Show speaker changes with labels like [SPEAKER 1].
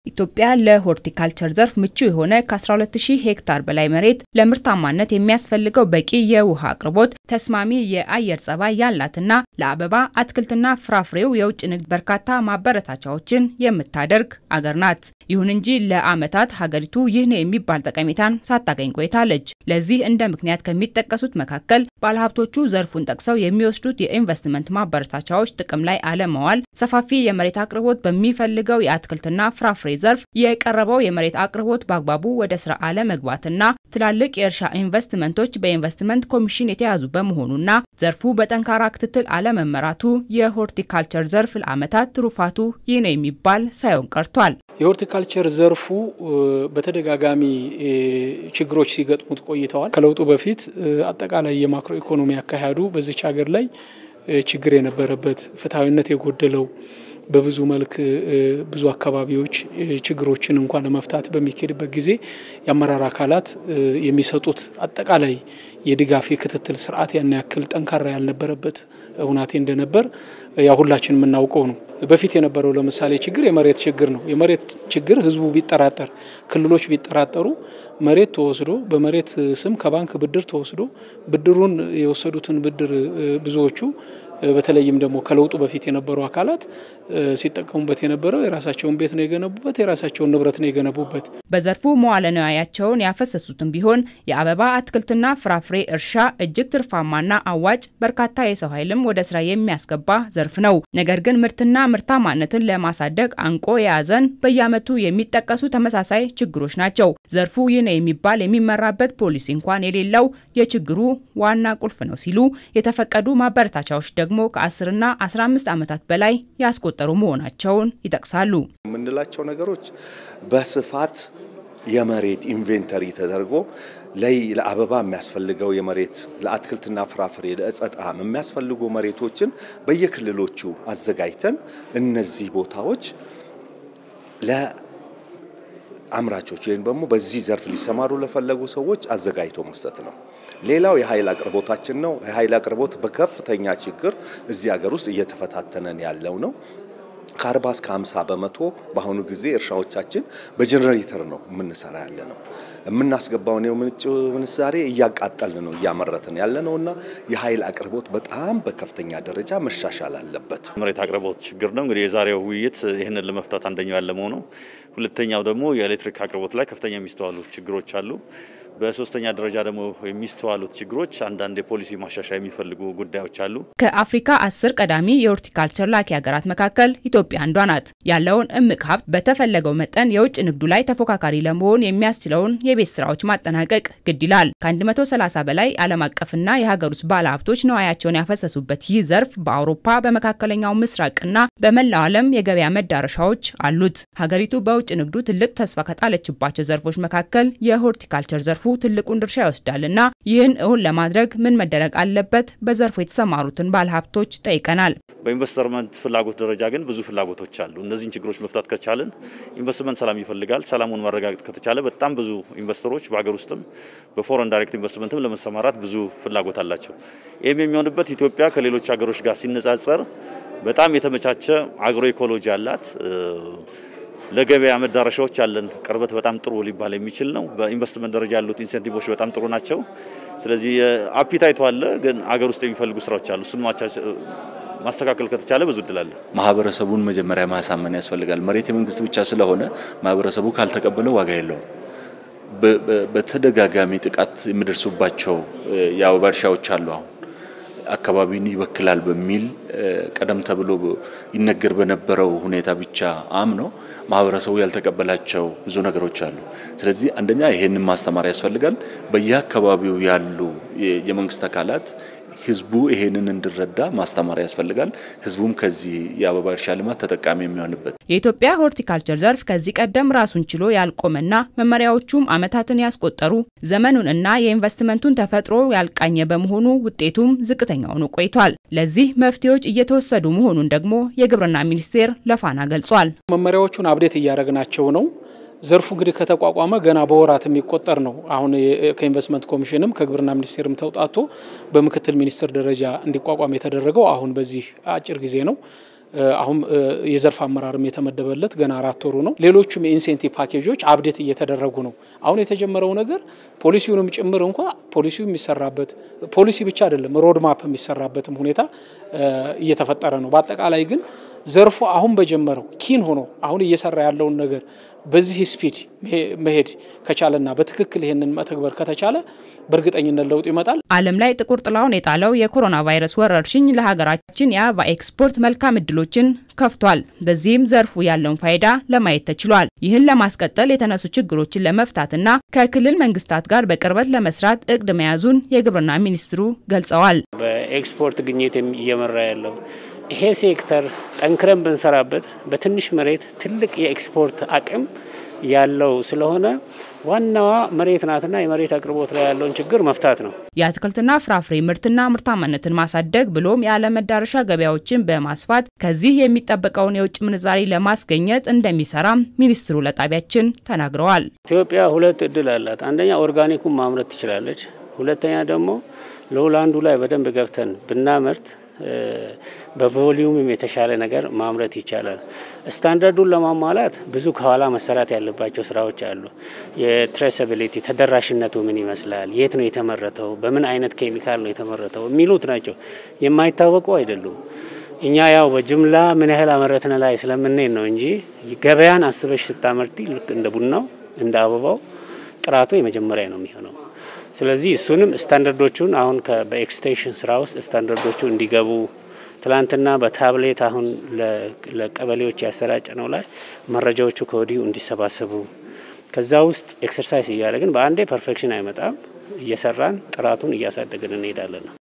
[SPEAKER 1] ኢትዮጵያ ለሆርቲካልቸር ዘርፍ ምቹ የሆነ ከ12000 ሄክታር በላይ መሬት ለምርታማነት የሚያስፈልገው በቂ የውሃ አቅርቦት፣ ተስማሚ የአየር ጸባይ ያላትና ለአበባ አትክልትና ፍራፍሬው የውጭ ንግድ በርካታ ማበረታቻዎችን የምታደርግ አገር ናት። ይሁን እንጂ ለዓመታት ሀገሪቱ ይህ ነው የሚባል ጠቀሜታን ሳታገኝ ቆይታለች። ለዚህ እንደ ምክንያት ከሚጠቀሱት መካከል ባለሀብቶቹ ዘርፉን ጠቅሰው የሚወስዱት የኢንቨስትመንት ማበረታቻዎች ጥቅም ላይ አለመዋል፣ ሰፋፊ የመሬት አቅርቦት በሚፈልገው የአትክልትና ፍራፍሬ ዘርፍ የቀረበው የመሬት አቅርቦት በአግባቡ ወደ ስራ አለመግባትና ትላልቅ የእርሻ ኢንቨስትመንቶች በኢንቨስትመንት ኮሚሽን የተያዙ በመሆኑና ዘርፉ በጠንካራ ክትትል አለመመራቱ የሆርቲካልቸር ዘርፍ ለዓመታት ትሩፋቱ ይህ ነው የሚባል ሳይሆን ቀርቷል።
[SPEAKER 2] የሆርቲካልቸር ዘርፉ በተደጋጋሚ ችግሮች ሲገጥሙት ቆይተዋል። ከለውጡ በፊት አጠቃላይ የማክሮ ኢኮኖሚ አካሄዱ በዚች ሀገር ላይ ችግር የነበረበት ፍትሐዊነት የጎደለው በብዙ መልክ ብዙ አካባቢዎች ችግሮችን እንኳን ለመፍታት በሚካሄድበት ጊዜ የአመራር አካላት የሚሰጡት አጠቃላይ የድጋፍ የክትትል ስርዓት ያን ያክል ጠንካራ ያልነበረበት ሁናቴ እንደነበር ያ ሁላችን የምናውቀው ነው። በፊት የነበረው ለምሳሌ ችግር የመሬት ችግር ነው። የመሬት ችግር ህዝቡ ቢጠራጠር፣ ክልሎች ቢጠራጠሩ መሬት ተወስዶ በመሬት ስም ከባንክ ብድር ተወስዶ ብድሩን የወሰዱትን ብድር ብዙዎቹ በተለይም ደግሞ ከለውጡ በፊት የነበሩ አካላት ሲጠቀሙበት የነበረው የራሳቸውን ቤት ነው የገነቡበት፣ የራሳቸውን ንብረት ነው የገነቡበት።
[SPEAKER 1] በዘርፉ መዋለ ንዋያቸውን ያፈሰሱትም ቢሆን የአበባ አትክልትና ፍራፍሬ እርሻ እጅግ ትርፋማና አዋጭ፣ በርካታ የሰው ኃይልም ወደ ስራ የሚያስገባ ዘርፍ ነው። ነገር ግን ምርትና ምርታማነትን ለማሳደግ አንቆ የያዘን በየዓመቱ የሚጠቀሱ ተመሳሳይ ችግሮች ናቸው። ዘርፉ ይህ ነው የሚባል የሚመራበት ፖሊሲ እንኳን የሌለው የችግሩ ዋና ቁልፍ ነው ሲሉ የተፈቀዱ ማበረታቻዎች ደግሞ ከ10ና 15 ዓመታት በላይ ያስቆጠሩ መሆናቸውን ይጠቅሳሉ።
[SPEAKER 3] የምንላቸው ነገሮች በስፋት የመሬት ኢንቬንተሪ ተደርጎ ላይ ለአበባ የሚያስፈልገው የመሬት ለአትክልትና ፍራፍሬ ለዕፀ ጣዕም የሚያስፈልጉ መሬቶችን በየክልሎቹ አዘጋጅተን እነዚህ ቦታዎች ለአምራቾች ወይም ደግሞ በዚህ ዘርፍ ሊሰማሩ ለፈለጉ ሰዎች አዘጋጅቶ መስጠት ነው። ሌላው የኃይል አቅርቦታችን ነው። የኃይል አቅርቦት በከፍተኛ ችግር እዚህ ሀገር ውስጥ እየተፈታተነን ያለው ነው። ከ40 እስከ 50 በመቶ በአሁኑ ጊዜ እርሻዎቻችን በጀኔሬተር ነው የምንሰራ ያለ ነው። የምናስገባውን የውጭ ምንዛሬ እያቃጠልን ነው እያመረትን ያለ ነው እና የኃይል አቅርቦት በጣም በከፍተኛ ደረጃ መሻሻል አለበት።
[SPEAKER 4] መሬት አቅርቦት ችግር ነው እንግዲህ የዛሬው ውይይት ይህንን ለመፍታት አንደኛው ያለመው ነው። ሁለተኛው ደግሞ የኤሌክትሪክ አቅርቦት ላይ ከፍተኛ የሚስተዋሉ ችግሮች አሉ። በሶስተኛ ደረጃ ደግሞ የሚስተዋሉት ችግሮች አንዳንድ የፖሊሲ ማሻሻያ የሚፈልጉ ጉዳዮች አሉ።
[SPEAKER 1] ከአፍሪካ አስር ቀዳሚ የሆርቲካልቸር ላኪ ሀገራት መካከል ኢትዮጵያ አንዷ ናት። ያለውን እምቅ ሀብት በተፈለገው መጠን የውጭ ንግዱ ላይ ተፎካካሪ ለመሆን የሚያስችለውን የቤት ስራዎች ማጠናቀቅ ግድ ይላል። ከ130 በላይ ዓለም አቀፍና የሀገር ውስጥ ባለሀብቶች ነዋያቸውን ያፈሰሱበት ይህ ዘርፍ በአውሮፓ በመካከለኛው ምስራቅና በመላው ዓለም የገበያ መዳረሻዎች አሉት። ሀገሪቱ በውጭ ንግዱ ትልቅ ተስፋ ከጣለችባቸው ዘርፎች መካከል የሆርቲካልቸር ዘርፉ ትልቁን ድርሻ ይወስዳልና ይህን እውን ለማድረግ ምን መደረግ አለበት? በዘርፉ የተሰማሩትን ባለሀብቶች ጠይቀናል።
[SPEAKER 4] በኢንቨስትመንት ፍላጎት ደረጃ ግን ብዙ ፍላጎቶች አሉ። እነዚህን ችግሮች መፍታት ከቻልን ኢንቨስትመንት ሰላም ይፈልጋል። ሰላሙን ማረጋገጥ ከተቻለ በጣም ብዙ ኢንቨስተሮች በሀገር ውስጥም በፎረን ዳይሬክት ኢንቨስትመንትም ለመሰማራት ብዙ ፍላጎት አላቸው። ይህም የሚሆንበት ኢትዮጵያ ከሌሎች ሀገሮች ጋር ሲነጻጸር በጣም የተመቻቸ አግሮ ኢኮሎጂ አላት። ለገበያ መዳረሻዎች ያለን ቅርበት በጣም ጥሩ ሊባል የሚችል ነው። በኢንቨስትመንት ደረጃ ያሉት ኢንሴንቲቮች በጣም ጥሩ ናቸው። ስለዚህ አፒታይቱ አለ፣ ግን አገር ውስጥ የሚፈልጉ ስራዎች አሉ። እሱን ማስተካከል ከተቻለ ብዙ እድል አለ።
[SPEAKER 5] ማህበረሰቡን መጀመሪያ ማሳመን ያስፈልጋል። መሬት የመንግስት ብቻ ስለሆነ ማህበረሰቡ ካልተቀበለው ዋጋ የለውም። በተደጋጋሚ ጥቃት የሚደርሱባቸው የአበባ እርሻዎች አሉ አሁን አካባቢን ይበክላል በሚል ቀደም ተብሎ ይነገር በነበረው ሁኔታ ብቻ አምኖ ማህበረሰቡ ያልተቀበላቸው ብዙ ነገሮች አሉ። ስለዚህ አንደኛ ይሄንን ማስተማር ያስፈልጋል። በየአካባቢው ያሉ የመንግስት አካላት ህዝቡ ይሄንን እንዲረዳ ማስተማር ያስፈልጋል። ህዝቡም ከዚህ የአበባ እርሻ ልማት ተጠቃሚ የሚሆንበት
[SPEAKER 1] የኢትዮጵያ ሆርቲካልቸር ዘርፍ ከዚህ ቀደም ራሱን ችሎ ያልቆመና መመሪያዎቹም ዓመታትን ያስቆጠሩ ዘመኑን እና የኢንቨስትመንቱን ተፈጥሮ ያልቃኘ በመሆኑ ውጤቱም ዝቅተኛ ሆኖ ቆይቷል። ለዚህ መፍትሄዎች እየተወሰዱ መሆኑን ደግሞ የግብርና ሚኒስቴር ለፋና ገልጿል።
[SPEAKER 2] መመሪያዎቹን አብዴት እያደረግናቸው ነው። ዘርፉ እንግዲህ ከተቋቋመ ገና በወራት የሚቆጠር ነው። አሁን ከኢንቨስትመንት ኮሚሽንም ከግብርና ሚኒስቴርም ተውጣቶ በምክትል ሚኒስትር ደረጃ እንዲቋቋም የተደረገው አሁን በዚህ አጭር ጊዜ ነው። አሁን የዘርፍ አመራርም የተመደበለት ገና አራት ወሩ ነው። ሌሎቹም የኢንሴንቲቭ ፓኬጆች አብዴት እየተደረጉ ነው። አሁን የተጀመረው ነገር ፖሊሲውንም ጭምር እንኳ ፖሊሲው የሚሰራበት ፖሊሲ ብቻ አይደለም ሮድማፕ የሚሰራበትም ሁኔታ እየተፈጠረ ነው። በአጠቃላይ ግን ዘርፉ አሁን በጀመረው ኪን ሆኖ አሁን እየሰራ ያለውን ነገር በዚህ ስፒድ መሄድ ከቻለና በትክክል ይሄንን መተግበር ከተቻለ በእርግጠኝነት ለውጥ ይመጣል።
[SPEAKER 1] ዓለም ላይ ጥቁር ጥላውን የጣለው የኮሮና ቫይረስ ወረርሽኝ ለሀገራችን የአበባ ኤክስፖርት መልካም እድሎችን ከፍቷል። በዚህም ዘርፉ ያለውን ፋይዳ ለማየት ተችሏል። ይህን ለማስቀጠል የተነሱ ችግሮችን ለመፍታትና ከክልል መንግስታት ጋር በቅርበት ለመስራት እቅድ መያዙን የግብርና ሚኒስትሩ ገልጸዋል።
[SPEAKER 6] በኤክስፖርት ግኝት እየመራ ያለው ይሄ ሴክተር ጠንክረን ብንሰራበት በትንሽ መሬት ትልቅ የኤክስፖርት አቅም ያለው ስለሆነ ዋናዋ መሬት ናትና የመሬት አቅርቦት ላይ ያለውን ችግር መፍታት ነው።
[SPEAKER 1] የአትክልትና ፍራፍሬ ምርትና ምርታማነትን ማሳደግ ብሎም የዓለም መዳረሻ ገበያዎችን በማስፋት ከዚህ የሚጠበቀውን የውጭ ምንዛሪ ለማስገኘት እንደሚሰራም ሚኒስትሩ ለጣቢያችን ተናግረዋል።
[SPEAKER 6] ኢትዮጵያ ሁለት እድል አላት። አንደኛ ኦርጋኒኩን ማምረት ትችላለች። ሁለተኛ ደግሞ ሎውላንዱ ላይ በደንብ ገብተን ብናመርት በቮሊዩምም የተሻለ ነገር ማምረት ይቻላል። ስታንዳርዱን ለማሟላት ብዙ ከኋላ መሰራት ያለባቸው ስራዎች አሉ። የትሬሰቢሊቲ ተደራሽነቱ ምን ይመስላል፣ የት ነው የተመረተው፣ በምን አይነት ኬሚካል ነው የተመረተው የሚሉት ናቸው። የማይታወቁ አይደሉም። እኛ ያው በጅምላ ምን ያህል አመረትን ላይ ስለምንሄድ ነው እንጂ ገበያን አስበሽ ስታመርቲ ልክ እንደ ቡናው እንደ አበባው ጥራቱ የመጀመሪያ ነው የሚሆነው። ስለዚህ እሱንም ስታንዳርዶቹን አሁን በኤክስቴንሽን ስራ ውስጥ ስታንዳርዶቹ እንዲገቡ ትላንትና በታብሌት አሁን ለቀበሌዎች ያሰራጭ ነው ላይ መረጃዎቹ ከወዲሁ እንዲሰባሰቡ ከዛ ውስጥ ኤክሰርሳይዝ እያደረግን በአንዴ ፐርፌክሽን አይመጣም። እየሰራን ጥራቱን እያሳደግን እንሄዳለን ነው።